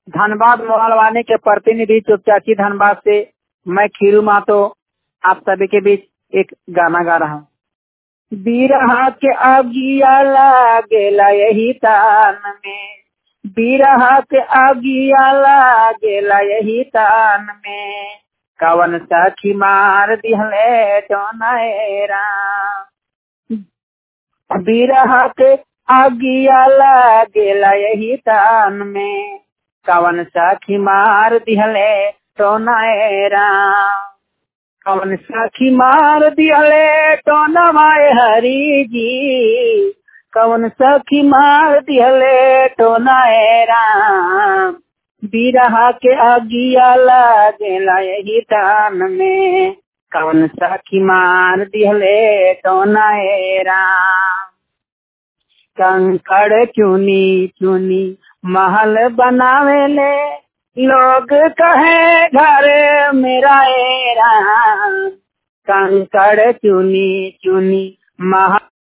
धनबाद मोहलवानी के प्रतिनिधि चुपचाची धनबाद से मैं खीरू मातो आप सभी के बीच एक गाना गा रहा हूँ बीरहा के आगिया लागेला यही तान में बीरहा के आगिया लागेला यही तान में कवन सखी मार दिहले टोनाएरा बीरहा के आगिया लागेला यही तान में कवन सखी मार दिहले टोनाएरा कवन सखी मार दिहले टोनवाए हरी जी कवन सखी मार दिहले टोनाएरा बीरहा के आगिया लागेला यही तान में कवन सखी मार दिहले टोनाएरा कंकड़ चुनी चुनी महल बनावेले लोग कहे घर मेरा एरा कंकड़ चुनी चुनी महल